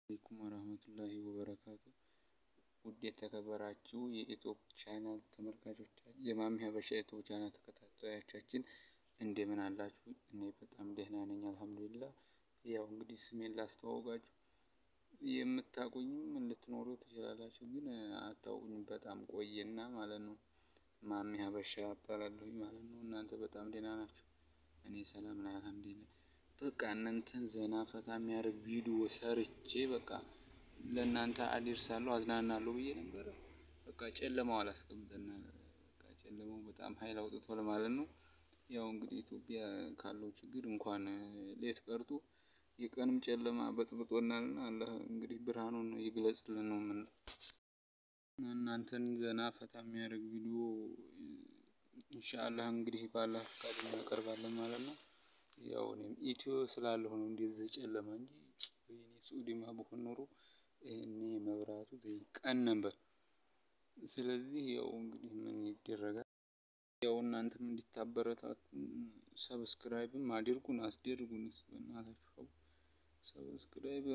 አለይኩም ወራህመቱላሂ ወበረካቱ ውድ የተከበራችሁ የኢትዮፕ ቻናል ተመልካቾቻችን የማሚ ሀበሻ ዩቱብ ቻናል ተከታታዮቻችን እንደምን አላችሁ? እኔ በጣም ደህና ነኝ አልሐምዱሊላህ። ያው እንግዲህ ስሜን ላስተዋውቃችሁ የምታውቁኝም ልትኖሩ ትችላላችሁ፣ ግን አታውቁኝም በጣም ቆየና ማለት ነው። ማሚ ሀበሻ እባላለሁኝ ማለት ነው። እናንተ በጣም ደህና ናችሁ? እኔ ሰላም ነኝ አልሐምዱሊላህ። በቃ እናንተን ዘና ፈታ የሚያደርግ ቪዲዮ ሰርቼ በቃ ለእናንተ አደርሳለሁ አዝናናለሁ ብዬ ነበረ። በቃ ጨለማው አላስቀምጠናል። በቃ ጨለማው በጣም ኃይል አውጥቷል ማለት ነው። ያው እንግዲህ ኢትዮጵያ ካለው ችግር እንኳን ሌት ቀርቶ የቀንም ጨለማ በጥብጦናልና አላህ እንግዲህ ብርሃኑን ይግለጽልን ነው የምንለው። እናንተን ዘና ፈታ የሚያደርግ ቪዲዮ ኢንሻአላህ እንግዲህ ባላህ ፈቃድ እናቀርባለን ማለት ነው። ያው እኔም ኢትዮ ስላለሁ ነው እንደዚህ ጨለማ እንጂ ወይኔ ሱዲማ ብሆን ኖሮ ይሄኔ መብራቱ ቀን ነበር። ስለዚህ ያው እንግዲህ ምን ይደረጋል። ያው እናንተም እንዲታበረታቱ ሰብስክራይብም አድርጉን አስደርጉን በእናታችሁ ሰብስክራይብ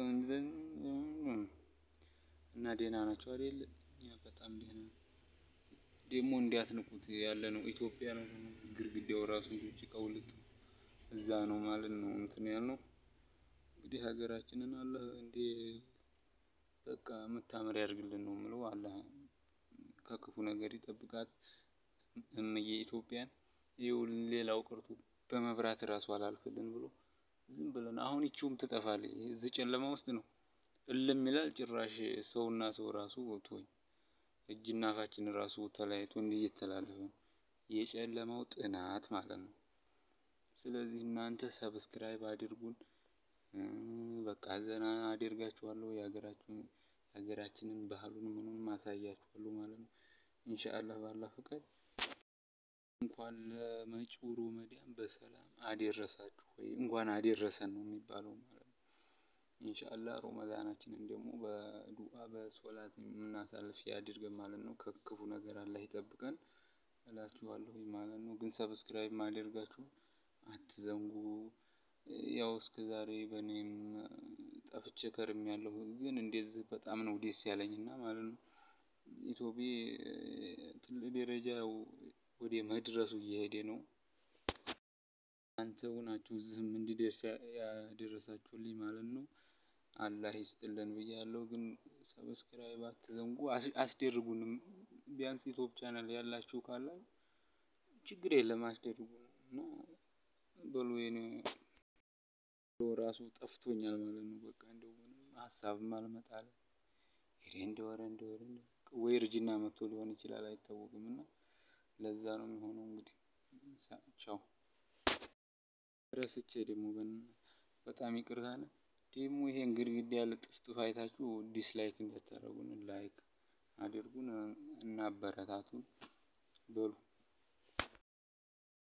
እና ደህና ናቸው አይደል? እኛ በጣም ደህና ደግሞ እንዲያትንቁት ያለ ነው ኢትዮጵያ ነው ግድግዳው ራሱ እንጂ ቀውልጥ እዛ ነው ማለት ነው እንትን ያልነው እንግዲህ ሀገራችንን አላህ እንደ በቃ የምታምር ያድርግልን ነው የምለው። አላህ ከክፉ ነገር ይጠብቃት እምዬ ኢትዮጵያን። ይኸው ሌላው ቀርቶ በመብራት እራሱ አላልፍልን ብሎ ዝም ብለን አሁን ይቺውም ትጠፋለች። እዚህ ጨለማ ውስጥ ነው እልም ይላል። ጭራሽ ሰውና ሰው ራሱ ተወኝ እጅና አፋችን ራሱ ተለያይቶ እንዲህ እየተላለፈ ነው። የጨለማው ጥናት ማለት ነው። ስለዚህ እናንተ ሰብስክራይብ አድርጉን። በቃ ዘና አደርጋችኋለሁ። የሀገራችንን ሀገራችንን ባህሉን ምኑን ማሳያችኋለሁ ማለት ነው። ኢንሻአላህ ባላህ ፍቃድ እንኳን ለመጪው ረመዳን በሰላም አደረሳችሁ ወይ እንኳን አደረሰን ነው የሚባለው ማለት ነው። ኢንሻአላህ ረመዳናችንን ደግሞ በዱአ በሶላት የምናሳልፍ ያድርገን ማለት ነው። ከክፉ ነገር አላህ ይጠብቀን እላችኋለሁ ማለት ነው። ግን ሰብስክራይብ ማድረጋችሁ አትዘንጉ። ያው እስከ ዛሬ በእኔም ጠፍቼ ከርሜያለሁ፣ ግን እንደዚህ በጣም ነው ደስ ያለኝና ማለት ነው። ኢትዮጲ ትልቅ ደረጃ ወደ መድረሱ እየሄደ ነው። እናንተው ናችሁ እዚህም እንዲደርስ ያደረሳችሁልኝ ማለት ነው። አላህ ይስጥልን ብያለሁ። ግን ሰብስክራይብ አትዘንጉ፣ አስደርጉንም። ቢያንስ ዩቲዩብ ቻናል ያላችሁ ካለ ችግር የለም አስደርጉን እና በሉ የኔ ራሱ ጠፍቶኛል ማለት ነው። በቃ እንደው ምንም ሀሳብም አልመጣለ ይሄ እንደወረ እንደወረ ወይ እርጅና መጥቶ ሊሆን ይችላል አይታወቅም። እና ለዛ ነው የሚሆነው እንግዲህ ቻው። ረስቼ ደግሞ በጣም ይቅርታ ነው። ደግሞ ይሄን ግድግዳ ያለ ጥፍጥፍ አይታችሁ ዲስላይክ እንዳታደርጉን ላይክ አድርጉን እና አበረታቱን በሉ